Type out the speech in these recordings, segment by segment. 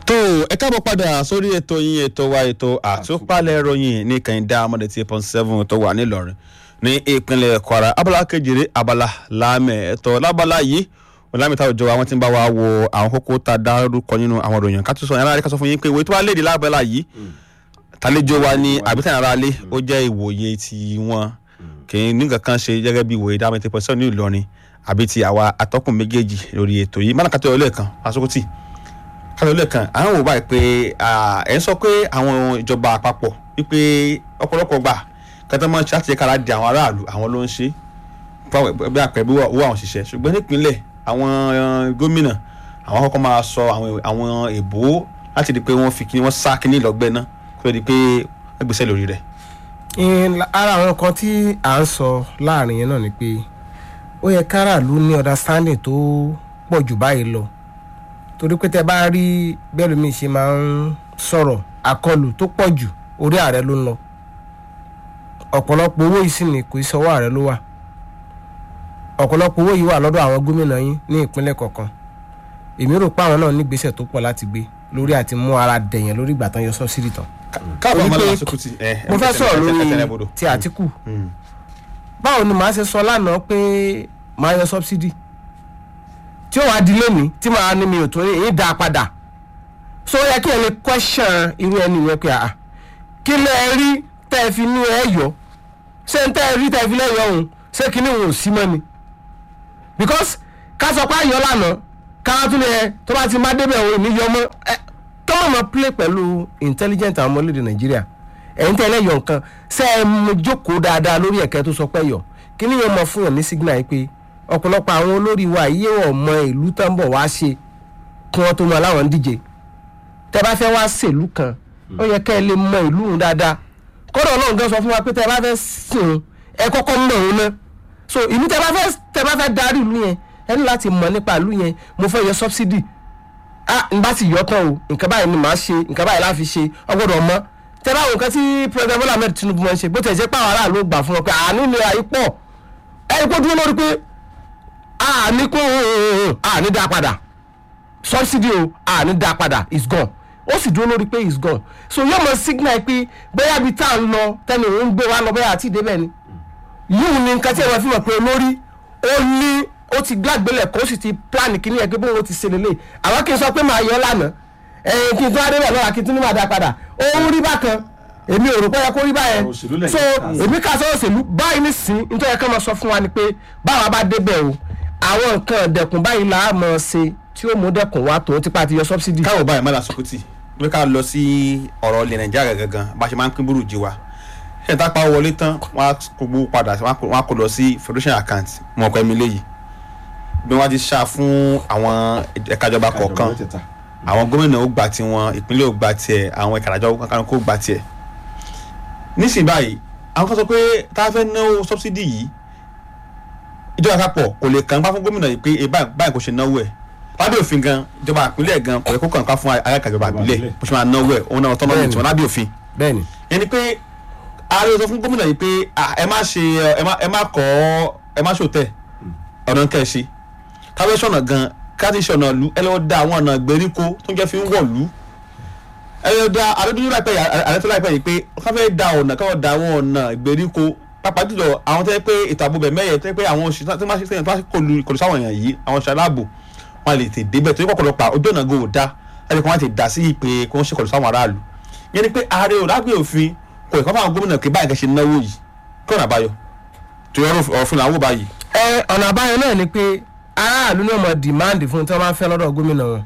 tó ẹ káàbọ̀ padà sórí ètò yín ètò wa ètò àtúpalẹ̀ ìròyìn ní kẹ́hìndé amọ̀dé tí point seven tó wà nílọrin ní ìpínlẹ̀ kwara abala kejìlé abala láàmẹ̀ ẹ̀tọ́ lábala yìí ọ̀làmì táwọn ìjọba wọn ti ń bá wa wo àwọn kókó tá a dárúkọ nínú àwọn ìròyìn ká tó sọ yàrá rẹ ká sọ fún yín pé ìwé tó wà léde lábala yìí tàlejò wa ní àbítàn ara lé ó jẹ́ ìwòye ti wọn kì í ní nǹkan kan ṣe gẹ́gẹ́ bí ìwòye dáhùn tí point seven ní ìlọrin àbí ti àwa atọ́kùn méjèèjì lórí ètò yìí mọ́nàkàtà ọ̀lẹ́ẹ̀kan asokoti kálọ̀ lẹ́ẹ̀kan àwọn wò báyìí pé ẹ̀ ń sọ pé àwọn ìjọba àpapọ̀ wípé ọ̀pọ̀lọpọ̀ gbà kẹtọ́ máa ń ṣe láti yẹ kára di àwọn aráàlú àwọn ló ń ṣe bí àpẹ bí owó àwọn òṣìṣẹ́ ṣùgbọ́n nípínlẹ̀ àwọn gómìnà àwọn kọ́kọ́ máa sọ àwọn èbó láti di pé wọ́n fi kí wọ́n sá kíní lọ́gbẹ́ náà kó lè di pé wọ́n gbèsè lórí rẹ̀. ara àwọn kan tí à ń sọ láàrin yẹn náà ni pé ó yẹ káràlú ní understanding tó pọ̀ jù báyìí lọ torí pé tẹ bá rí bẹ́ẹ̀ lómi ṣe máa ń sọ̀rọ̀ àkọlù tó pọ̀ jù orí ààrẹ ló ń lọ ọ̀pọ̀lọpọ̀ owó yìí sì ni kò í sọwọ́ ààrẹ ló wà ọ̀pọ̀lọpọ̀ owó yìí wà lọ́dọ̀ àwọn gómìnà yín ní ìpínlẹ̀ kọ̀ọ̀kan èmi rò pé àwọn náà ní gbèsè tó pọ̀ láti gbé lórí àti mú ara dẹ̀yìn lórí ìgbà tán yọ sọ́sìrì tán. káàbọ̀ ọmọdé Orí pé lásìkò tí ẹ mo fẹ́ sọ̀rọ̀ lórí ti àtìkù báwo ni màá ṣe sọ lánàá pé màá yọ sọ́bsidì tí ó wàá di lónìí tí màá ní mi ò tó yìí dá a padà so ó yẹ kí ẹ lè question irú ẹni yẹn pé àà kí lẹ rí tẹ́ ẹ fi ní ẹ yọ ṣé n tẹ́ ẹ rí tẹ́ ẹ fi lẹ́yọ̀ ọ̀hún ṣé kíní òun ò sí mọ́ ni because ká sọ pé àyọ̀ lánàá ká tún lè tó bá ti má débẹ̀ òun ní yọ mọ́ ẹ tó mọ̀ mọ́ play pẹ̀lú intelligent àwọn ọmọ orílẹ̀ nàìjíríà ẹ̀yin tẹ́ ẹ lẹ́yọ̀ nǹkan ṣé ẹ mú jókòó dáadáa lórí ẹ̀kẹ́ tó sọ pé yọ kíní yẹn mọ fún yàn ní signal yìí pé ọ̀pọ̀lọpọ̀ àwọn olórí wa yìí wọ̀ mọ ìlú tó ń bọ̀ wá ṣe kí wọ́n tó mọ aláwọ̀ ń díje tẹ́ bá fẹ́ wá ṣèlú kan ó yẹ kẹ́ ẹ lè mọ ìlú òun dáadáa kọ́dọ̀ náà gan sọ fún wa pé tẹ́ bá fẹ́ sìn ẹ kọ́kọ́ mọ̀ òun náà so ìlú tẹ́ bá fẹ́ tẹ́ bá fẹ́ darí ìlú yẹn ẹ ní láti mọ̀ nípa ìlú yẹn mo fẹ́ yọ subsidy ah n bá sì yọ tán o nǹkan báyìí ni màá ṣe nǹkan báyìí láfi ṣe ọgbọ́dọ̀ mọ̀ tẹ́ bá wo nǹkan tí president Bola Ahmed Tinubu máa ń ṣe bó tẹ̀ jẹ́ pé àwọn aráàlú gbà fún wọn pé àánú ni àyí pọ̀ ẹ̀ kó dúró lórí pé àní kó àní dá padà subsidy o àní dá padà is gone ó sì dúró lórí pé is gone so yóò mọ signal pé bóyá ibi tá à ń lọ tẹnu òun gbé wa lọ bóyá àti ìdébẹ̀ ni yíwù ni nǹkan tí ẹ máa fi mọ̀ pé olórí ó ní ó ti gbàgbélẹ̀ kó sì ti plan kíní ẹ̀ pé bóun ó ti ṣe lélẹ̀ àwọn kì í sọ pé màá yọ lánàá ẹ̀yìn kí n tún adébẹ̀ lọ́la kí n tún ní màá dá padà ó ń rí bákan èmi ò rò pé yẹ kó rí báyẹn Òṣèlú lẹ́yìn so káàsì. èmi kà sọ òṣèlú báyìí nísìnyí nítorí ká máa sọ fún wa ni pé báwa bá débẹ̀ o àwọn nǹkan dẹ̀kun báyìí là á mọ̀ ṣe tí ó mú dẹ̀kun wá tó tipa ti yọ subsidy. káwọ báyìí mọ́lá sọkùtì wí ká lọ sí ọ̀rọ̀ ilẹ̀ nàìjíríà gangan bá a ṣe máa ń pín búrú jí wa ṣé ìta pa wọlé tán wọ́n á kó gbowó padà wọ́n á kó- wọ́n á kó lọ sí federation account mọ̀ ọ̀pọ̀ ẹ̀mí léyìí bí wọ́n ti ṣá fún àwọn ẹ̀ka ìjọba kọ̀ọ̀kan àwọn gómìnà ó gba tiwọn ìpínlẹ̀ ó gba tiẹ̀ àwọn ẹ̀ka ìjọba kankan kó gba tiẹ̀ nísìnyí báyìí àwọn kan sọ pé tá a fẹ́ náwó subsidy yìí ìjọba àpapọ̀ kò lè kàn pa fún gómìnà yìí pé e báyìí báyìí kò ṣe náwó ẹ̀ lábẹ́ òfin gan ìjọba ìpínlẹ̀ gan kò yẹ kó kàn pa fún ayáka ìjọba ìbílẹ̀ bó ṣe máa náwó ẹ̀ òun náà tọ́nà ní tiwọn lábẹ́ òfin bẹ́ẹ̀ni ẹni pé ààrẹ sọ fún gómìnà yìí pé ah, ẹ má ṣe ẹ má ẹ má kọ́ ẹ má ṣòtẹ̀ ọ̀nà kẹ́ ẹ ṣe káwé ṣọ̀nà gan káàtì ṣọ̀nà lu ẹ lọ́wọ́ da àwọn ọ̀nà ìgbèríko tó ń jẹ́ fi ń wọ̀ lu ẹ lọ́wọ́ da àdúgbò láìpẹ́ yìí ààrẹ tó láìpẹ́ yìí pé káfẹ́ da ọ̀nà káwọ́ da àwọn ọ̀nà ìgbèríko pàápàá jùlọ àwọn tó yẹ pé ètò ààbò bẹ̀ mẹ́yẹ tó yẹ pé àwọn òṣìṣẹ́ tó máa ṣe sẹ́yìn tó máa ṣe kọlu kọlu sáwọn èèyàn yìí àwọn òṣìṣẹ́ aláàbò wọn lè tè débẹ̀ tó yẹ pọ̀pọ̀lọpọ̀ ojú ọ̀nà go da ẹni kan wọn ti dà sí ìpè kí wọ́n ṣe kọlu sáwọn aráàlú yẹn ni pé ààrẹ ò lágbè òfin kò ẹ̀kọ́ fáwọn gómìnà kí báyìí kẹ́ ṣe náwó yìí kí ọ̀nà àbáyọ tó yẹ ọ̀fun làwọn ò báyìí ẹ ọ̀nà àbáyọ náà ni pé aráàlú náà mọ̀ dìmáàndì fún tí wọ́n máa ń fẹ́ lọ́dọ̀ gómìnà wọn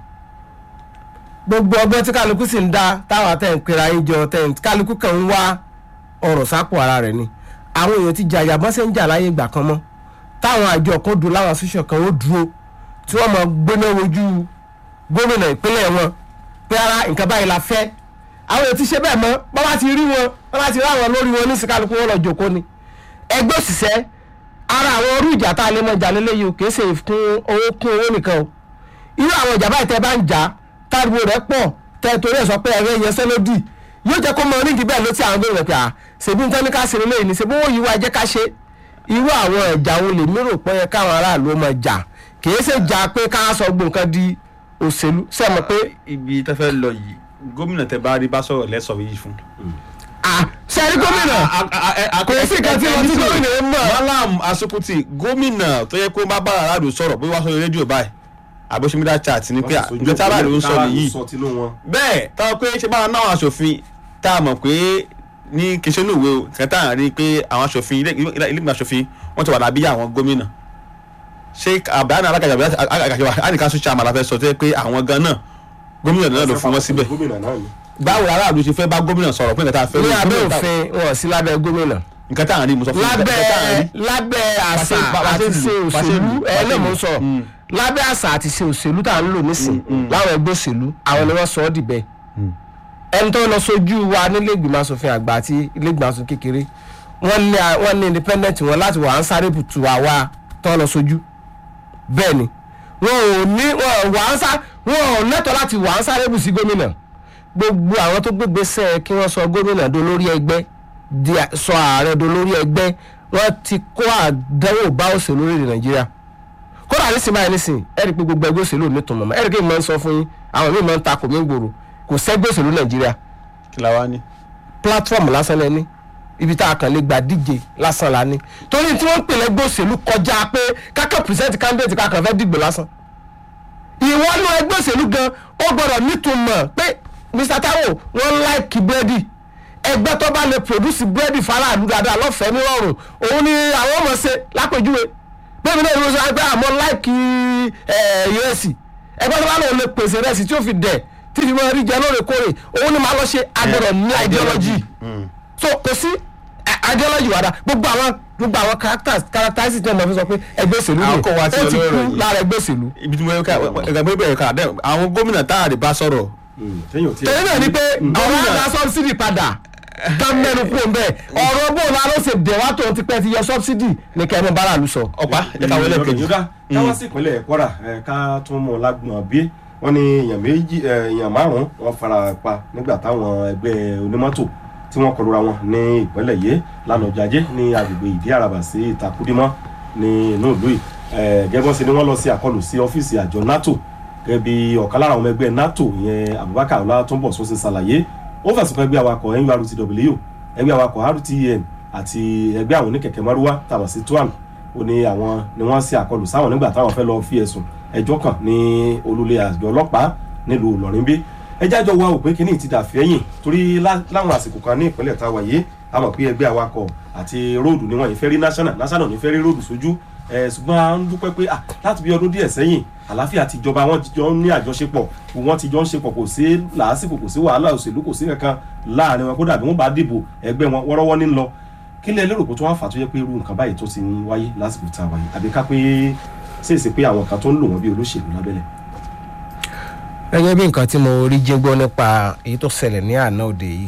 gbogbo ọgbọ́n tí kálukú sì ń dá táwọn àtẹ̀ ń pera yín jọ tẹ̀ ń kálukú kan ń wá ọ̀rọ̀ sápò ara rẹ̀ ni àwọn èèyàn ti jàjà bọ́n ṣe ń jà láyé ìgbà kan mọ́ táwọn àjọ kan dúró láwọn association kan ó dúró tí wọ́n mọ̀ gbéná wojú gómìnà ìpínlẹ̀ wọn pé ara nǹkan báyìí la fẹ́ àwọn èèyàn ti ṣe bẹ́ẹ̀ mọ́ bọ́n bá ti rí wọn bọ́n bá ti rí àwọn lórí wọn ní sìkálukú wọn lọ jòkó ni ẹgbẹ́ òṣìṣẹ́ ara àwọn orú ìjà tá a lè mọ ìjà lélẹ́yìí o kì í ṣe kún owó kún owó nìkan o irú àwọn ìjà báyìí tẹ́ bá ń jà táriwo rẹ̀ pọ̀ tẹ́ torí ẹ̀ sọ pé ẹ̀rẹ́ yẹn sẹ́lódì yóò jẹ́ kó mọ onídìí bẹ́ẹ̀ ló ti àwọn gómìnà pé à ṣèbí nǹkan ní ká ṣe lélẹ́yìí ni ṣèbí owó yìí wá jẹ́ ká ṣe irú àwọn ìjà wo lè mérò pé káwọn aráàlú ọmọ jà kì í ṣe jà pé ká sọ gbọ̀ǹkan di òṣèlú ṣe mọ̀ pé ibi tẹ́ fẹ́ lọ yìí gómìnà tẹ́ bá rí bá sọ̀rọ̀ lẹ́sọ̀ yìí fún. ah ṣe rí gómìnà kò sí nǹkan tí wọ́n ti gómìnà ń mọ̀. malam asukuti gómìnà tó yẹ kó bá bá aráàlú sọ̀rọ̀ bó wá sọ rédíò báyìí àbóṣemídà chat ni pé nǹkan tí aráàlú ń sọ nìyí bẹ́ẹ̀ táwọn pé ṣe báwọn náà aṣòfin tá a mọ̀ pé ní kìí ṣe ní ìwé o kìí tá à ń rí i pé àwọn aṣòfin ilé ìgbìmọ̀ aṣòfin wọ́n ti wà lábí àwọn gómìnà ṣé àbáyánà alákàjà àkàjà àníkà sọ chairman afẹ́ sọ tó yẹ pé àwọn gan náà gómìnà náà ló fún wọn síbẹ̀ báwo aráàlú ṣe fẹ́ bá gómìnà sọ̀rọ̀ pé nǹkan tá a fẹ́ ní rí abẹ́ gómìnà tá- òfin wọn sí lábẹ́ gómìnà nǹkan tá à ń rí mo sọ fún yín, nǹkan tá à ń rí. lábẹ́ lábẹ́ àṣà bá- bá àti ṣe ṣe lù, bá ṣe òṣèlú lù, bá ẹ ṣe náà mo ń lù. sọ Mm. lábẹ́ àṣà àti ṣe òṣèlú tá à ń lò nísìn láwọn ẹgbẹ́ òṣèlú àwọn ni wọ́n sọ ọ́ dìbẹ́ ẹni tó lọ sójú wa nílé ìgbìmọ̀ asòfin àgbà àti ilé ìgbìmọ̀ asòfin kékeré wọ́n ní wọ́n ní independent wọn láti wà á ń sáré bùtù àwa tó lọ sójú bẹ́ẹ̀ ni wọn ò ní wọn ò wà á ń sá wọn ò lẹ́tọ̀ọ́ láti wà á ń sáré bù sí gómìnà gbogbo àwọn tó gbégbèsè kí wọ́n sọ gómìnà do lórí ẹgbẹ́ di à- sọ ààrẹ do lórí ẹgbẹ́ wọ́n ti kó àdánwò bá òṣèlú orílẹ̀ nàìjíríà kódà nísìnyí báyìí nísìnyí ẹ̀rí pé gbogbo ẹgbẹ́ òṣèlú ò ní tùmọ̀ mọ́ ẹ̀rí pé mo máa ń sọ fún yín àwọn míì máa ń takò mí gbòòrò kò sẹ́gbẹ́ òṣèlú nàìjíríà kí la wá ní. platform lásán lẹ́ni ibi tá a kàn lè gba díje lásán la ní torí tí wọ́n ń pè lẹ́gbẹ́ òṣèlú kọjá pé kákẹ́ present candidate kákan fẹ́ dìgbò lásán ìwọ ní ẹgbẹ́ òṣèlú gan ó gbọ́dọ̀ nítumọ̀ pé Mr Taiwo wọ́n láìkì búrẹ́dì ẹgbẹ́ tó bá lè produce búrẹ́dì faraàlú dáadáa lọ́fẹ̀ẹ́ nírọ̀rùn òun ni àwọn ọmọ ṣe lápèjúwe bẹ́ẹ̀ ni náà ìwé sọ ẹgbẹ́ àmọ́ láìkì ìrẹsì ẹgbẹ́ tó bá lòun lè pèsè ìrẹsì tí ó fi dẹ̀ tí fi máa rí jẹ lóòrèkóòrè òun ni màá lọ ṣe agbọ́dọ̀ ní ideology so kò sí eh, ideology wàdà gbogbo àwọn gbogbo àwọn characters characteristics tí wọ́n fi sọ pé ẹgbẹ́ òṣèlú Àwọn ni kò wá sí ó ti olóró kú yìí. lára ẹgbẹ́ òṣèlú ibi tí mo yẹ ká ẹgbẹ́ bẹ̀rẹ̀ ká dẹ́ àwọn gómìnà tá a lè bá sọ̀rọ̀ tẹ̀lé náà ni pé àwọn ará subsidy padà ká mẹ́nu kú òun bẹ́ẹ̀ ọ̀rọ̀ bó la ló ṣe dẹ̀wá tó ti pẹ́ ti yọ subsidy ní kẹ́mi bára lu sọ. ọ̀pá ẹ̀ ká wọlé kejì. yọ̀dá káwá sí ìpínlẹ̀ Kwara ẹ̀, ká tún mọ̀ lágbọ̀n bí wọ́n ní èèyàn méjì ẹ̀, èèyàn márùn-ún wọ́n fara pa nígbà táwọn ẹgbẹ́ onímọ́tò tí wọ́n kọlura wọn ní ìpínlẹ̀ yìí lánàá ọjọ́ ajé ní agbègbè ìdí àràbà sí ìtakùdímọ́ ní inú ìlú yìí ẹ̀, gẹ́gẹ́ bọ́n ṣe ni wọ́n lọ sí àkọlù sí ọ́fíìsì àjọ NATO gẹ́gẹ́ bí ọ̀kan lára àwọn ọmọ ẹgbẹ́ NATO ìyẹn Abubakar Ọlátúnbọ̀sún ṣe ṣàlàyé ó fẹ̀sùn kan ẹgbẹ́ awakọ̀ NURTW ẹgbẹ́ awakọ̀ RTN àti ẹgbẹ́ àwọn oníkẹ̀kẹ́ márúwá tàbí sí tuan ó ní àwọn ni wọ́n ṣe àkọlù sáwọn nígbà táwọn fẹ́ lọ fi ẹ̀sùn ẹjọ́ kàn ní olùlé àjọ ọlọ́pàá nílùú Ìlọrin bí ẹjẹ́ àjọ wa ò pé kíní ti dà fẹ́yìn torí lá- láwọn àsìkò kan ní ìpínlẹ̀ táwa yìí a mọ̀ pé ẹgbẹ́ awakọ̀ àti róòdù ni wọ́n yìí fẹ́ rí national national ní fẹ́ rí róòdù sójú ẹ̀ ṣùgbọ́n a ń dúpẹ́ pé ah, láti bí ọdún díẹ̀ sẹ́yìn àlàáfíà ti jọba wọn ti jọ ń ní àjọṣepọ̀ wọn ti jọ ń ṣepọ̀ kò sí làásìkò kò sí wàhálà òṣèlú kò sí kankan láàrin wọn kódà bí wọn bá dìbò ẹgbẹ́ wọn wọ́rọ́wọ́ ní lọ kí lẹ lérò pé tó wá fà tó yẹ pé irú nǹkan báyìí tó ti ń wáyé lásìkò tá a wáyé àbí ká pé ṣèèṣì pé àwọn kan tó ń lò wọ́n bí olóṣèlú lábẹ́lẹ̀. gẹ́gẹ́ bí nǹkan tí mo rí jẹ́ gbọ́ nípa èyí tó ṣẹlẹ̀ ní àná òde yìí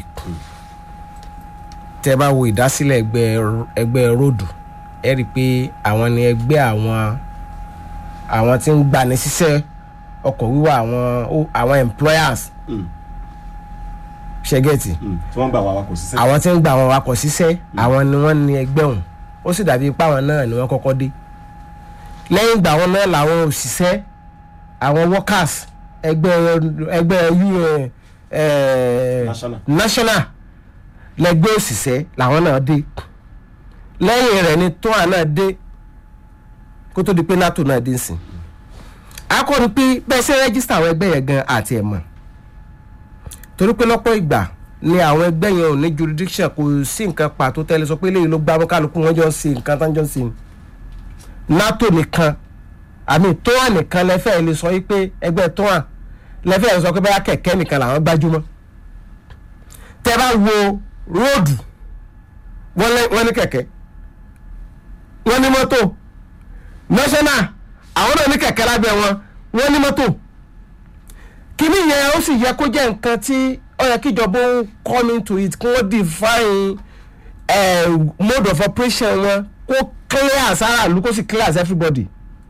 tẹ́ bá wo ìdásílẹ̀ ẹgbẹ́ ẹgbẹ́ róòdù ẹ rí i pé àwọn ni ẹgbẹ́ àwọn àwọn tí ń gbani síṣẹ́ ọkọ̀ wíwà àwọn ó- àwọn employers ṣẹ́gẹ̀tì tí wọ́n gbà wá wakọ̀ síṣẹ́. àwọn tí ń gba àwọn awakọ̀ síṣẹ́ àwọn ni wọ́n ní ẹgbẹ́ ọ̀hún ó sì dàbí ipá àwọn náà ni wọ́n kọ́kọ́ dé lẹ́yìn ìgbà wọn náà làwọn òṣìṣẹ́ àwọn workers ẹgbẹ́ ẹgbẹ́ UN eh, National. national lẹ́gbẹ́ òṣìṣẹ́ làwọn náà dé lẹ́yìn rẹ̀ ni tóa náà dé kó tó di pé nato náà dé sí akọni pé bẹ́ẹ̀ ṣe rẹ́gísítà àwọn ẹgbẹ́ yẹn gan àti ẹ̀ mọ̀ torí pé lọ́pọ̀ ìgbà ni àwọn ẹgbẹ́ yẹn ò ní jurisdiction kò sí nǹkan pàtó tẹ́lẹ̀ sọ pé eléyìí ló gbá mọ́ kálukú wọn jọ ń ṣe nǹkan tán jọ ń ṣe ni nato nìkan àmì tóa nìkan lẹ́fẹ̀ẹ́ lè sọ wípé ẹgbẹ́ tóa lẹ́fẹ̀ẹ́ lè sọ pé báyà kẹ̀kẹ́ nìkan làwọn gbájúmọ́ tẹ́ bá wo róòdù wọ́n lé- wọ́n ní kẹ̀kẹ́ wọ́n ní mọ́tò national àwọn náà ní kẹ̀kẹ́ lábẹ́ wọn wọ́n ní mọ́tò kíní yẹn ó sì yẹ kó jẹ́ nǹkan tí ó yẹ kíjọba ó come into it kí wọ́n define eh, mode of operation wọn kó clear as aráàlú kó sì clear as everybody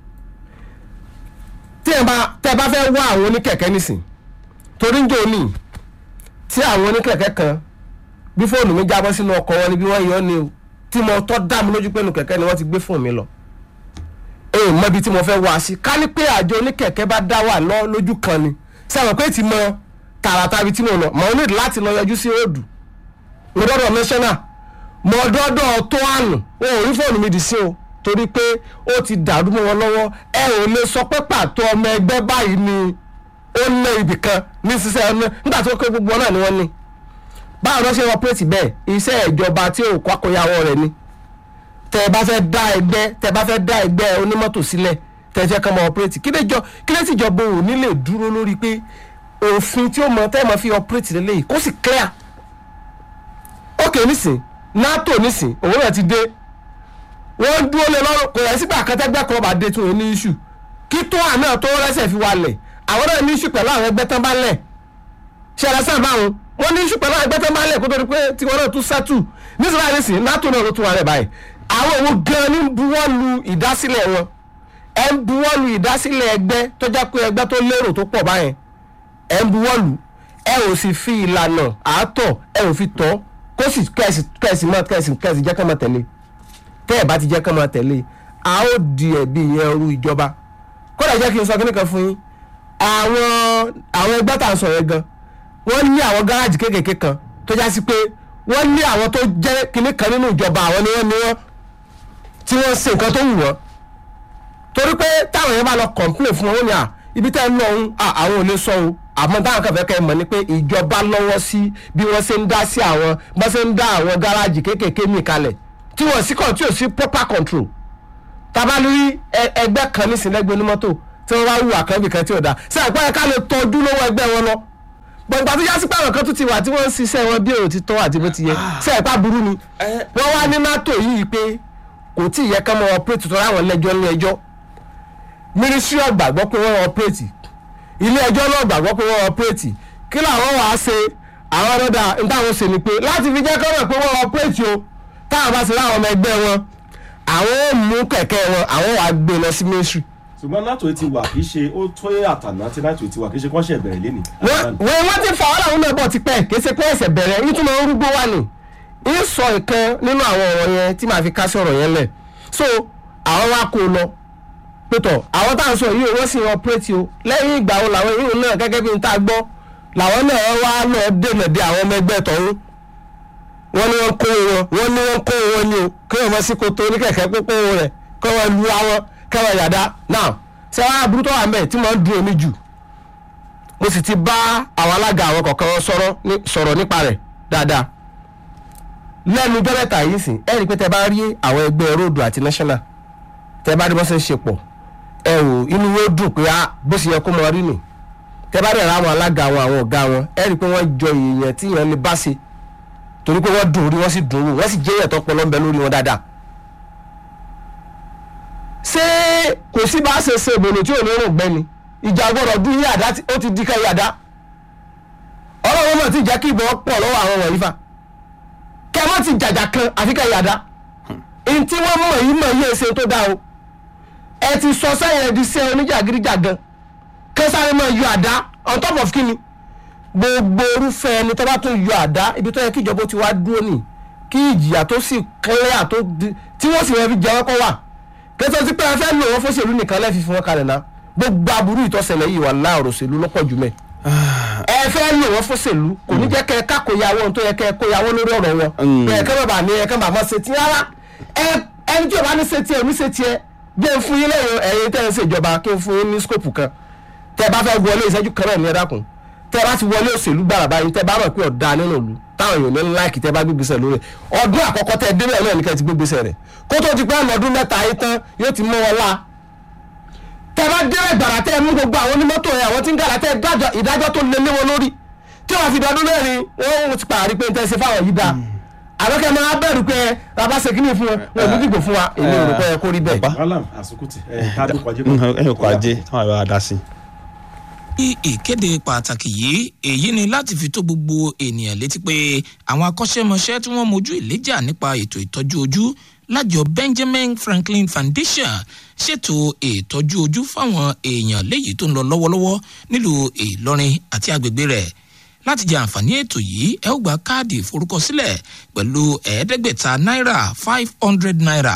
tí ẹ bá tẹ bá fẹ́ wá àwọn oníkẹ̀kẹ́ nísìn torí ń jò ní tí àwọn oníkẹ̀kẹ́ kan bí fóònù mi jábọ́ sínú ọkọ̀ wọn ni bí wọ́n yọ ni o tí mo tọ́ dá mi lójú pé nu kẹ̀kẹ́ ni wọ́n ti gbé fóònù mi lọ èyí mọ ibi tí mo fẹ́ wá sí ká ní pé àjọ oníkẹ̀kẹ́ bá dá wà lọ lójú kan ni sẹ́wọ̀n pé ti mọ tààràtà ibi tí mo lọ mọ̀ ọ́ nílò láti lọ yọjú sí òòdù mo dọ́dọ̀ national mo dọ́dọ̀ tó àná wọn ò rí fóònù mi dì sí o torí pé ó ti dàrú mọ́ wọn lọ́wọ́ ẹ ò lè sọ pé pàtó ọmọ ẹgbẹ́ báyìí ni ó ná ibìkan ní sísẹ́ ọ̀nà nígbà tó ké gbogbo náà ni wọ́n ní báwo ló ṣe ọpẹ́rẹ́tì bẹ́ẹ̀ iṣẹ́ ìjọba tí ò kọ́ àkóyawọ́ rẹ̀ ni tẹ ẹ bá fẹ́ dá ẹgbẹ́ tẹ ẹ bá fẹ́ dá ẹgbẹ́ onímọ́tò sílẹ̀ tẹ ẹ fẹ́ kọ́ mọ ọpẹ́rẹ́tì kí lẹ́jọ́ kí lẹ́sì ìjọba ò ní lè dúró lórí pé òfin tí ó mọ tẹ́ ẹ mọ fi ọpẹ́rẹ́tì lélẹ́yìí kó sì clear ok nísìn nato nísìn òun náà ti dé wọ́n dúró lé lọ́rùn kò yẹ sígbà kẹtẹ́gbẹ́ kan bá dé tún ní iṣu kí tó àná tó rẹ́sẹ̀ fi wálẹ̀ àwọn náà ní iṣu pẹ̀lú àwọn ẹgbẹ́ tán bá lẹ̀ ṣẹlẹ̀ sáà báwọn wọ́n ní iṣu pẹ̀lú àwọn ẹgbẹ́ tán bá lẹ̀ kó tó di pé tiwọn náà tún sẹ́tù nísìnyí báyìí nísìn nato náà ló tún wà rẹ̀ báyìí àwọn òun gan ní buwọ́ lu ìdásílẹ̀ wọn ẹ̀ ń buwọ́ lu ìdásílẹ̀ ẹgbẹ́ tó jẹ́ pé ẹgbẹ́ tó lérò tó pọ̀ báyẹn ẹ̀ ń buwọ́ lu ẹ ò sì fi ìlànà àátọ̀ ẹ ò fi tọ́ kó sì kẹ́sì kẹ́sì mọ́ kẹ́sì kẹ́sì jẹ́ kán máa tẹ̀lé tẹ́ ẹ̀ bá ti jẹ́ kán máa tẹ̀lé a ó di ẹ̀bi yẹn ru ìjọba kódà jẹ́ kí n sọ kíní kan fún yín àwọn àwọn ẹgbẹ́ tá à ń sọ yẹn gan wọ́n ní àwọn gáràjì kéékèèké kan tó já sí pé wọ́n ní àwọn tó jẹ́ kíní kan nínú ìjọba àwọn ni wọ́n ní wọ́n tí wọ́n ṣe nǹkan tó wù wọ́n torí pé táwọn yẹn bá lọ complain fún wọn ó ní à ibi tẹ́ ẹ ń lọ òun àwọn ò lè sọ o àmọ́ táwọn kan fẹ́ kẹ́ ẹ mọ̀ ni pé ìjọba lọ́wọ́ sí bí wọ́n ṣe ń dá sí àwọn bọ́n ṣe ń dá àwọn gáràjì kéékèèké mi kalẹ̀ tí wọ́n sì kàn tí ò sí proper control tabalórí ẹgbẹ́ kan nísìnyẹ́gbẹ́ onímọ́tò tí wọ́n wá wù àkànbì kan tí ò da ṣe àpẹẹrẹ ká lè tọ́jú lọ́wọ́ ẹgbẹ́ wọn lọ gbọ̀ngbà tó yásí pé àwọn kan tó ti wà tí wọ́n ń ṣiṣẹ́ wọn bí èrò ti tọ́ àti bó ti yẹ ṣe ẹ̀pá burú ni wọ́n wá ní nato yìí pé kò tí ì yẹ ká mọ ọpẹ́rẹ́tì tó ráwọn lẹ́jọ́ ní ẹjọ́ mínísírì ọ̀gbàgbọ́ pé wọ́n ọpẹ́rẹ́tì ilé ẹjọ́ náà gbàgbọ́ pé wọ́n ọpẹ́rẹ́tì kí làwọn wàá ṣe àwọn ọlọ́dà nítawọn ṣe ni pé láti fi jẹ́ kọ́nà pé wọ́n ọpẹ́rẹ́tì o táwọn bá ṣe láwọn ọmọ ẹgbẹ́ wọn àwọn ò mú kẹ̀kẹ́ wọn àwọn wàá gbé lọ sí mínísírì. ṣùgbọ́n nato ti wà kì í ṣe ó tó àtàná tí nato ti wà kì í ṣe kọ́ṣẹ́ ìbẹ̀rẹ̀ lé ní. wọ́n wọ́n ti fà wọ́n làwọn náà bọ̀ ti pẹ́ kì í ṣe pé ẹ̀sẹ̀ bẹ̀rẹ̀ yín tún máa ń rúgbó wà ní. ń sọ ìkan nínú àwọn ọ̀rọ̀ yẹn tí màá fi kásí ọ̀rọ̀ yẹn lẹ̀ so àwọn wa kó lọ pétọ̀ àwọn tá à ń sọ yìí wọ́n sì ọpẹ́rẹ́tì o lẹ́yìn ìgbà wo làwọn yìí náà gẹ́gẹ́ bí n tá a gbọ́ làwọn náà wá lọ dènà de àwọn ọmọ ẹgbẹ́ tọ̀hún wọ́n ní wọ́n kó wọn wọ́n ní wọ́n kó wọn ni o kí wọ́n mọ sí koto ní kẹ̀kẹ́ pópó rẹ̀ kí wọ́n lu àwọn kí wọ́n yàda now ṣé wàá aburú tó wà mẹ́ tí wọ́n dùn omi jù mo sì ti bá àwọn alága àwọn kọ̀ọ̀kan sọ̀rọ̀ nípa rẹ̀ dáadáa lẹ́nu jọ́mẹ́ta yìí sìn ẹ́ rí i pé tẹ bá rí àwọn ẹgbẹ́ road àti national tẹ bá rí bọ́ sẹ́ ń ṣe pọ̀ ẹ ò inú yóò dùn pé bó ṣe yẹ kó mọ rí nì tẹ bá dẹ̀ ra àwọn alága wọn àwọn ọ̀gá wọn ẹ rí i pé wọ́n jọ èèyàn tí èèyàn lè bá ṣe torí pé wọ́n dùn orí wọ́n sì dùn wò wọ́n sì jẹ́ èèyàn tó pọ̀ lọ́nbẹ lórí wọn dáadáa. ṣé kò sí bá ṣe ṣe ìbòlò tí ò ní rò gbẹ́ni ìjà gbọ́dọ̀ dún yàdá ó ti di ká yàdá ọlọ́run mọ̀ tí ìjà kí ìbọn pọ̀ lọ́wọ́ àwọn wọ̀nyí fa kẹ́ ẹ mọ̀ ti jàjà kan àfi ká yàdá èyí tí wọ́n mọ̀ yìí mọ̀ yìí ṣe tó dáa o ẹ ti sọ sẹ́yìn ẹ̀dí sí oníjàgídíjàgan kẹsàrẹ́ máa yọ àdá on top of kíni gbogbo orúfẹ́ ẹni tó bá tún yọ àdá ibi tó yẹ kí ìjọba ti wá dúró nì kí ìjìyà tó sì clear tó tí wọ́n sì wọ́n fi jẹ́ wọ́n kọ́ wà kẹsàn tí pé ẹ fẹ́ lò wọ́n fóṣèlú nìkan lẹ́ẹ̀fi fún wọn kalẹ̀ náà gbogbo aburú ìtọ́sẹ̀lẹ̀ yìí wà láàrọ̀ òṣèlú lọ́pọ̀ jù mẹ́ ẹ fẹ́ lò wọ́n fóṣèlú kò ní jẹ́ kẹ́ ẹ kákòyàwó tó yẹ kẹ́ ẹ kóyàwó lórí ọ̀rọ̀ wọn ẹ kẹ́ bàbá ní ẹ kẹ́ bàbá ṣe ti rárá ẹni tí o bá ní ṣe tiẹ̀ ní ṣe tiẹ̀ bí n fún yín lẹ́yìn ẹ̀yin tẹ́ ẹ ń ṣèjọba kí n fún yín ní skóòpù kan tẹ́ ẹ bá fẹ́ wọlé ìṣẹ́jú kan náà ní ẹ dákun tẹ́ ẹ bá ti wọlé òṣèlú gbàrà báyìí tẹ́ ẹ bá mọ̀ pé ọ̀dà nínú ìlú táwọn èèyàn ní láìkì tẹ́ ẹ bá gbégbèsè lórí ọdún àkọ́kọ́ tẹ́ ẹ débẹ̀ náà ní kẹ́ ẹ ti gbégbèsè rẹ̀ kó tó ti pẹ́ ọdún mẹ́ta ayé tán yóò ti mọ́ wọn lá tẹ́ ẹ bá débẹ̀ gbàrà tẹ́ ẹ mú gbogbo àwọn onímọ́tò ẹ àwọn tí ń gàrà tẹ́ ẹ dájọ́ ìdájọ́ tó lé lé wọn lórí tí wọ́n fi dọdún mẹ́rin wọ́n ti pààrí pé ń tẹ́ ṣe fáwọn yìí dáa àlọ́kẹ́ máa bẹ̀rù pé bàbá ṣe kíní fún wọn wọn ò ní dìbò fún wa èmi ò rò pé ẹ kó rí bẹ́ẹ̀. wàhálà àsùkùtì ẹ ká dúpọ̀ ajé ẹ kọ ajé táwọn àbá dá sí. ní ìkéde pàtàkì yìí èyí ni láti fi tó gbogbo ènìyàn létí pé àwọn akọ́ṣẹ́mọṣẹ́ tí wọ́n mojú ìléjà nípa ètò ìtọ́jú ojú lájọ benjamin franklin foundation ṣètò ìtọ́jú ojú fáwọn èèyàn léyìí tó ń lọ lọ́wọ́lọ́wọ́ nílùú ìlọrin àti agbègbè rẹ̀ láti jẹ àǹfààní ètò yìí ẹ ó gba káàdì ìforúkọsílẹ̀ pẹ̀lú ẹ̀ẹ́dẹ́gbẹ̀ta náírà five hundred naira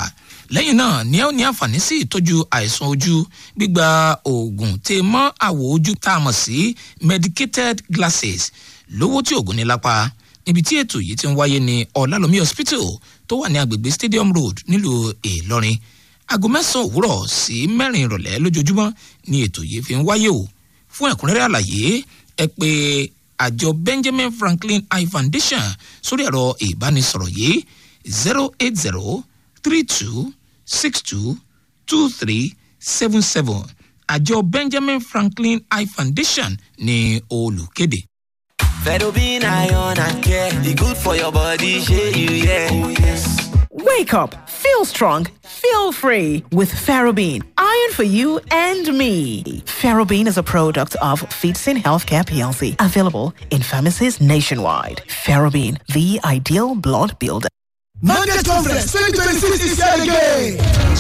lẹ́yìn náà ní ẹ ó ní àǹfààní sí ìtọ́jú àìsàn ojú gbígba oògùn tè mọ́ àwọ̀ ojú tá a mọ̀ sí medicated glasses lówó tí oògùn ní lápá níbi tí ètò yìí ti ń wáyé ní ọ̀làlómi hospital tó wà ní agbègbè stadium road nílùú ìlọrin aago mẹ́sàn-án òwúrọ̀ sí mẹ́rin ìrọ̀lẹ́ lójoojúmọ́ ni ètò yìí fi ń wáyé o fún ẹ̀kúnrẹ́rẹ́ àlàyé ẹ pé àjọ benjamin franklin eye foundation sórí ẹ̀rọ ìbánisọ̀rọ̀ yìí zero eight zero three two six two two three seven seven àjọ benjamin franklin eye foundation ní olùkéde. Fedobin iron and care, the good for your body, share you, yeah. Oh, yes. Wake up, feel strong, feel free with Ferrobin. Iron for you and me. Ferrobin is a product of Feetsin Healthcare PLC, available in pharmacies nationwide. Ferrobin, the ideal blood builder. Market Conference 2026 is here again.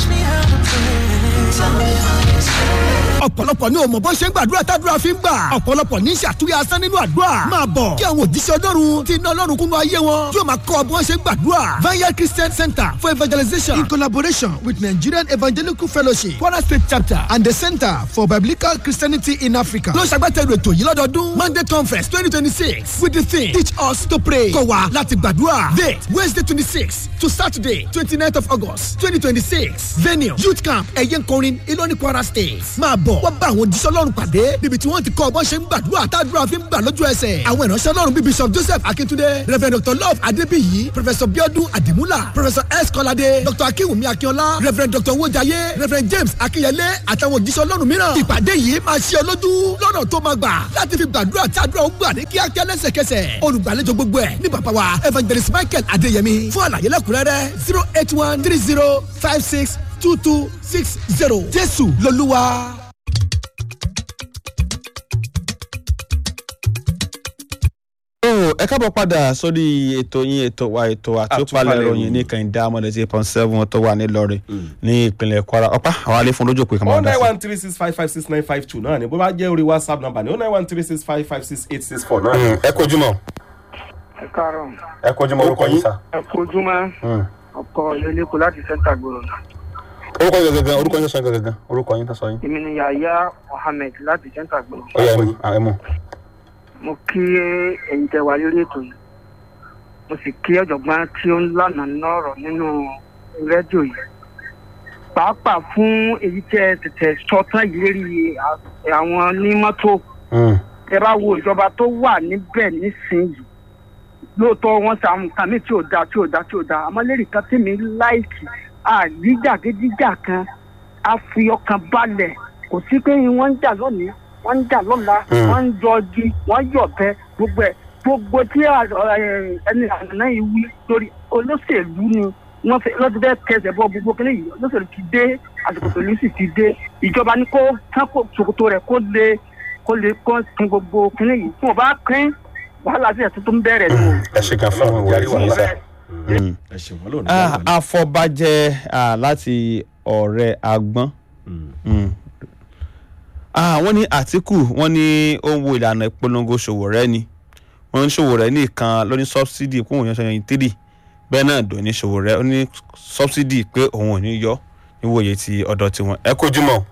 ọ̀pọ̀lọpọ̀ ní òmò bó ṣe ń gbàdúrà tádúrà fi ń gbà ọ̀pọ̀lọpọ̀ ní ṣàtúnyẹ asán nínú àdúrà máa bọ̀ kí àwọn òjíṣẹ́ ọlọ́run ti iná ọlọ́run kúnnú ayé wọn yóò máa kọ́ ọ bí wọ́n ṣe ń gbàdúrà Vineyard Christian Center for Evangelization in collaboration with Nigerian Evangelical Fellowship Kwara State Chapter and the Center for Biblical Christianity in Africa ló ṣàgbátẹrù ètò yìí lọ́dọọdún Monday Conference twenty twenty six with the theme teach us to pray kọ́ wa láti gbàdúrà date Wednesday twenty six to Saturday twenty ninth of August twenty twenty six venue youth camp ẹ̀yẹ́nkọrin Ìlọrin Kwara State máa bọ̀ wọ́n bá àwọn òjíṣẹ́ ọlọ́run pàdé níbi tí wọ́n ti kọ́ ọbọ̀ ṣe ń gbàdúrà tádúrà fi ń gbà lójú ẹsẹ̀ àwọn ìránṣẹ́ ọlọ́run bíi bishop joseph akintunde reverend dr love adébíyì professor biodun adimula professor s kọ́ládé dr akínwùmí akínọlá reverend dr wojaye reverend james akínyẹlé àtàwọn òjíṣẹ́ ọlọ́run mìíràn ìpàdé yìí máa ṣe ọ lójú lọ́nà tó máa gbà láti fi gbàdúrà tádúrà ó gbà ní kíákíá lẹ́sẹ̀kẹsẹ̀ olùgbàlejò gbogbo ẹ̀ ní bàbá wa evangelist michael adéyẹmí fún àlàyé lẹ́kùnrẹ́rẹ́ zero eight one three zero five six two two six zero jésù lolúwa. ẹ káàbọ̀ padà sórí ètò yín ètò wa ètò àtúpalẹ̀ ìròyìn ní kẹ̀hìndé amọ̀lẹ́sí point seven tó wà nílọrin ní ìpínlẹ̀ kwara ọ̀pá àwọn alẹ́ fún lójú òpè kan máa oh dá nine sí. one three six five five six nine five two náà ni bó bá jẹ́ orí whatsapp number ni oh nine one three six five five six eight six four náà. ẹ kojú mọ ẹ káàárọ̀ ẹ kojú mọ orúkọ yín sá. ẹ kojúmọ́ ọkọ ìlẹ́lẹ́kọ̀ láti sẹ́ńtà gbòòrò orúkọ yín gangan orúkọ yín sọ gangan orúkọ yín tó sọ yín. èmi ni yàyà mohammed láti sẹ́ńtà gbòòrò ó yẹ ẹ mú. mo kí ẹ̀yin tẹ wá lórí ètò yìí mo sì kí ọ̀jọ̀gbọ́n tí ó ń lànà nọ́ọ̀rọ̀ nínú rédíò yìí pàápàá fún èyí tẹ tètè sọ tán yìí lérí à- àwọn onímọ́tò ẹ bá wo ìjọba tó wà níbẹ̀ nísìnyìí lóòótọ́ wọ́n ṣe àwọn nǹkan míì tí ò dáa tí ò dáa tí ò dáa àmọ́ lérí kan tí mi láìkì àríjàgídíjà kan á fi ọkàn balẹ̀ kò sí pé wọ́n ń jà lónìí wọ́n ń jà lọ́la wọ́n ń yọ igi wọ́n yọ̀ bẹ́ gbogbo ẹ̀ gbogbo tí à- ẹ- ẹni àná yìí wí lórí olóṣèlú ni wọ́n fẹ́ lọ́dún bẹ́ẹ̀ kẹsẹ̀ bọ́ gbogbo kíní yìí olóṣèlú ti dé àsìkò tòlú sì ti dé ìjọba ní kó kán kó ṣòkòtò rẹ̀ kó lè kó lè kó tún gbogbo kíní yìí tí wọ́n bá kín wàhálà sí ẹ̀ tuntun bẹ̀rẹ̀ nù. ẹ ṣe kan fún ìwé Yàrá ìwé wà sá. ẹ ṣe wọn lónìí. Ah, afọbajẹ ah, láti ọ̀rẹ́ agbọ́n Mm. Ah, wọ́n ní àtìkù wọ́n ní ó ń wo ìlànà ìpolongo ṣòwòrẹ́ ni wọ́n ní ṣòwòrẹ́ nìkan ló ní sọ́bsidì kún òun yẹn sọ́yìn tírì bẹ́ẹ̀ náà dò ní ṣòwòrẹ́ ó ní sọ́bsidì pé òun ò ní yọ níwòye ti ọ̀dọ̀ tiwọn. ẹ kojú mọ́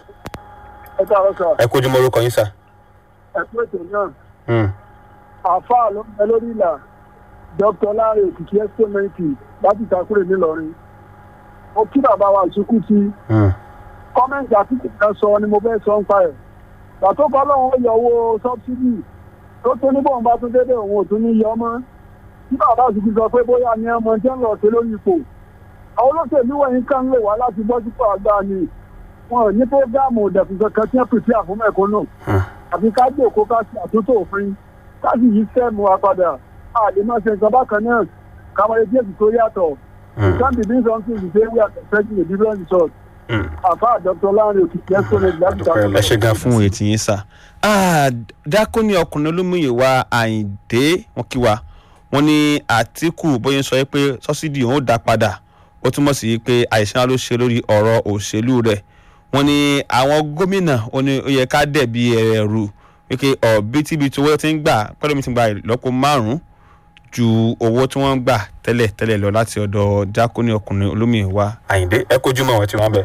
ẹ káàárọ̀ sọ ẹ kojú mọ́ orúkọ yín sá. ẹ pé ètò náà àáfàá ló ń bẹ lórí ìlà dr láre òkìkí ẹ́sítémẹ́ǹtì láti ìtakùrẹ̀ ńìlọrin mo kí bàbá wa ìṣekú sí kọ́mẹ́ǹtì àti ìpínlẹ̀ sọ ni mo fẹ́ sọ ń pa ẹ̀ gbàtó kọ́ lọ́wọ́ yọ owó sọ́bsidì tó tó ní bọ́ọ̀n bá tún dédé òun ò tún ní yọ mọ́ tí bàbá òsìkú sọ pé bóyá ni ọmọ jẹ́ ń lọ sí lórí ipò àwọn olóṣèlú wọ̀nyí kan lè wá láti bọ́ sípò àgbà ni wọn ò ní prógáàmù òdẹ̀kùn kankan tí wọ́n pèsè àfúnmẹ́kọ́ náà àfi ká jòkó ká ṣe àtúntò òfin ká sì yí sẹ́ẹ̀mù wa padà a lè máa ṣe nǹkan bákan náà káwọn ẹbí èsì tó yàtọ̀ it can be doing something the same way as expecting a different result. àfa dr lanre òkìkí ẹ́sọ́nẹ̀ láti ta ẹ ṣe gan fún ètí yín sá. dákúnní ọkùnrin olómìnira àyíǹde wọn kí wa wọn ní àtìkù bóyá ń sọ pé sọ́sídì òun ó dá padà ó túmọ̀ sí pé àìsàn ló ṣe lórí ọ̀rọ̀ òṣèlú rẹ̀ wọ́n ní àwọn gómìnà ó ní ó yẹ ká dẹ̀bi ẹ̀rù wípé ọ̀bítíbitì owó tí ń gbà pẹ́lú mi ti gba ìlọ́po márùn-ún ju owó tí wọ́n ń gbà tẹ́lẹ̀ tẹ́lẹ̀ lọ láti ọ̀dọ̀ jákúní ọkùnrin olómìnira àyíndé ẹ kojú mọ́ àwọn tí wọ́n bẹ̀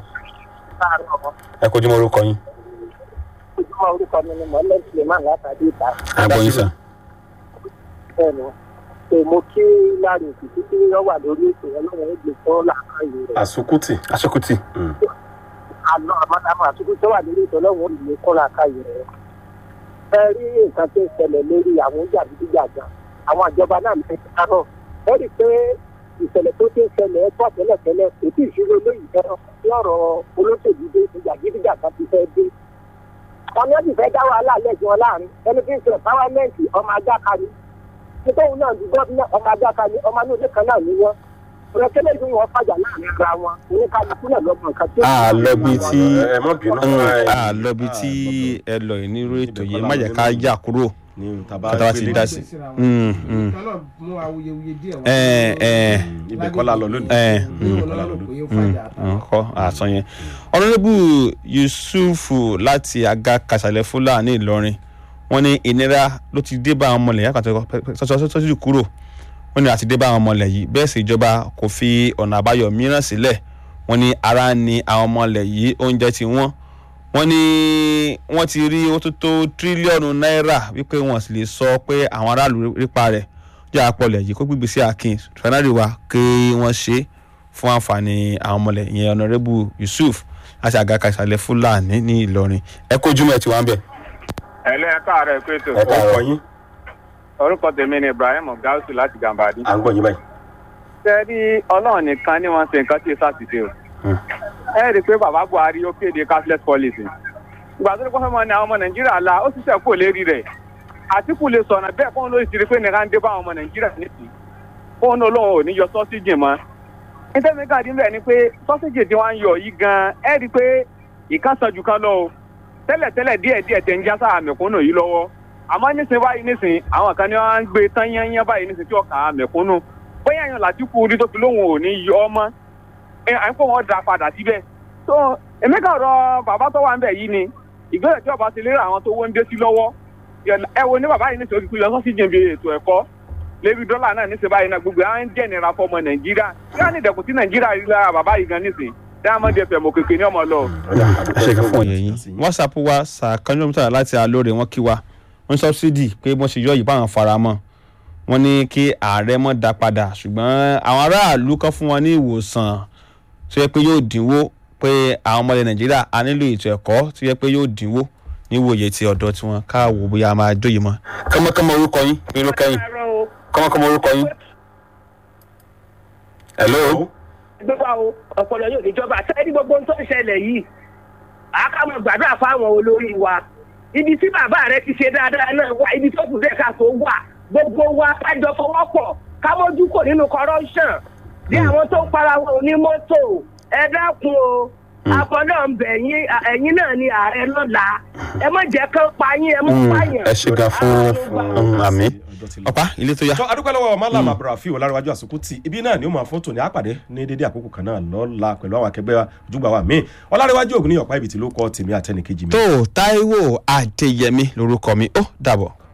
ẹ kojú mọ́ orúkọ yín ojúmọ́ orúkọ mi ni mohammed suleiman látàdé ìta. àgbọ̀yìn sàn. bẹ́ẹ̀ni pé mo kí láàrin òkìtì tí wọ́n wà lórí ètò ọlọ́run ó gbé fún làákàyè rẹ̀. àsukùtì aṣọkùtì àná àmọ́tàmọ́ àtúkú tó wà lórí ètò ọlọ́run ó gbé fún làákàyè rẹ̀. ẹ rí nǹkan tó ń ṣẹlẹ̀ lórí àwọn jàdídíjàgbà àwọn ìjọba náà ní kárọ̀ ẹ rí i pé ìṣẹ̀lẹ̀ tó ti ń ṣẹlẹ̀ ẹ tọ́ tẹ́lẹ̀tẹ́lẹ̀ kò tí ì ṣúró lóyìn fẹ́ràn tí ọ̀rọ̀ olóṣèlú dé jàdídíjàgbà ti fẹ́ dé wọn ní ó sì fẹ́ dá wàhálà lẹ́jọ́ wọn láàrin ẹni tí ń sọ páwámẹ́ǹtì ọmọ ajáka ni nítorí náà ju gómìnà ọmọ ajáka ni ọmọ inú ilé kan náà ni wọn ọ̀rọ̀ kẹ́lẹ́ ìlú wọn fàjà láàrin ara wọn oníkálukú náà lọ́mọ nǹkan tí ó a lọ bí tí ẹ mọ bínú a lọ bí tí ẹ lọ yìí nírú ètò yìí má jẹ́ ká yà kúrò ní taba kátà wá ti dá sí. Mm, mm. mú awuyewuye díẹ̀ ẹ ẹ ibẹ̀ kọ́ la lọ lónìí. ẹ ní ọlọ́run pé ó fàjà nkọ àtọ yẹn ọ̀nàdébù yusufu láti aga kàṣàlẹ̀ fúlàní ìlọrin wọ́n ní ìnira ló ti dé bá àwọn ọmọlẹ̀ yàtọ̀ sọ́sọ́sọ́sọ́ kúrò wọ́n ní àti dé bá àwọn ọmọlẹ̀ yìí bẹ́ẹ̀ sì ìjọba kò fi ọ̀nà àbáyọ mìíràn sílẹ̀ wọ́n ní ara ni àwọn ọmọlẹ̀ yìí oúnjẹ ti wọ́n wọ́n ní wọ́n ti rí owó tó tó tírílíọ̀nù náírà wípé wọ́n sì lè sọ pé àwọn aráàlú rípa rẹ̀ jẹ́ àpọ̀lẹ̀ yìí kó gbígbé sí akin fanari wa kí wọ́n ṣe é fún àǹfààní àwọn ọmọlẹ̀ ìyẹn ọ̀nàrẹ́bù yusuf láti àgàkà ìsàlẹ̀ fúlàní ní ìlọrin ẹ kó jùmọ̀ ẹ̀ tí wọ́n ń bẹ̀. ẹlẹ́ ẹ káàárọ̀ ẹ pé tó ẹ ọkọ káàárọ̀ yín orúkọ tèmi ni ibrahim gausu láti gàmbàdì. à ń gbọ́ yín báyìí. sẹ́ẹ̀rí ọlọ́run nìkan ni wọ́n ṣe nǹkan tí èso àtìṣe o. ẹ rí i pé bàbá buhari ó kéde cashless policy. ìgbà tó ní kó fẹ́ mọ ni àwọn ọmọ nàìjíríà la ó sì sẹ́ kó lérí rẹ̀. àtìkù lè sọ̀nà bẹ́ẹ̀ fóun ló ti rí pé nìkan dé bá àwọn ọmọ nàìjíríà nìsí. fóun olóhùn ò ní yọ sọ́síjì mọ́. nítorí káàdì bẹ́ẹ̀ ni pé sọ́síjì tí wọ́n ń yọ yìí gan-an ẹ rí i pé ìkan sàn jù kan lọ o. tẹ́lẹ̀tẹ́lẹ̀ díẹ̀díẹ̀ tẹ̀ ń já sáà mẹ̀kúnnù yìí lọ́wọ́ àmọ́ nísìnyí báyìí nísìnyí àwọn kan ní wọ́n ń gbé tán yányán báyìí nísìnyí tí ọkàn mẹ̀kúnnù bóyá èèyàn làtìkù orí tó fi lóhùn ò ní yọ ọmọ ẹ à ń kó wọn dà padà síbẹ̀ tó èmi kàn rọ bàbá tó wà ń bẹ̀ yìí ni ìgbésẹ̀ tí ọba ti lérò àwọn tó wọ́n ń dé sí lọ́wọ́ ẹ wo ní bàbá yìí nísìnyí ó ti kú yọ sọ́sì jẹ̀bi ètò ẹ̀kọ́ lébi dọ́là náà nísìnyí báyìí náà gbogbo àwọn ń jẹ́ ìnira fọmọ nàìjíríà kí wọ́n ní ìdẹ̀kùn sí nàìjíríà rí lára bàbá yìí gan nísìnyí diamond fm òkèké ní ọmọ lọ. ṣe kí fún òye yín whatsapp wa sàkánjọ́mítà láti alóore wọn kí wa wọ́n sọ́bsidì pé wọ́n ṣe yọ yìí báwọn fara mọ́ wọ́n ní kí ààrẹ mọ́ da padà ṣùgbọ́n àwọn aráàlú kan fún wọn ní ìwòsàn tó yẹ pé yóò dínwó pé àwọn ọmọdé nàìjíríà a nílò ètò ẹ̀kọ́ tó yẹ pé yóò dínwó níwòye ti ọ̀dọ́ tí wọ́n káàwó bóyá a máa jóye mọ́. kọ́mọkọ́mọ orúkọ yín irú kẹ́yìn kọ́mọkọ́mọ orúkọ yín. hello. gbogbo àwọn ọpọlọ yóò níjọba sẹ́ni gbogbo ohun tó ń ṣẹlẹ̀ yìí àkàmọ̀ gbàdúrà fáwọn olórí wa ibi tí bàbá rẹ ti ṣe dáadáa náà wà ibi tó kù dẹ́ka tó wà gbogbo wa kájọ fọwọ́pọ̀ kámójú kò nínú corruption bí àwọn tó ń para wọn onímọ́tò ẹ dákun o àbọ̀dọ̀ ń bẹ̀ yín ẹ̀yin náà ni ààrẹ lọ́la ẹ má jẹ́ kán pa yín ẹ má pààyàn. ẹ ṣe gan fún àmì ọ̀pá ilé tó yá. tó adúpẹ́ lọ́wọ́ malam abdulrafi olárẹ̀wájú àsùkùtì ibi náà ni ó máa fọ́tò ní àpàdé ní dédé àkókò kan náà lọ́la pẹ̀lú àwọn akẹgbẹ́ ojúgbà wa míì ọlárẹ̀wájú ògùn ní ọ̀pá ibi tí ló kọ́ tèmi àtẹnìkejì mi. tó taiwo adéyẹmí lorúkọ mi ó dàbọ̀.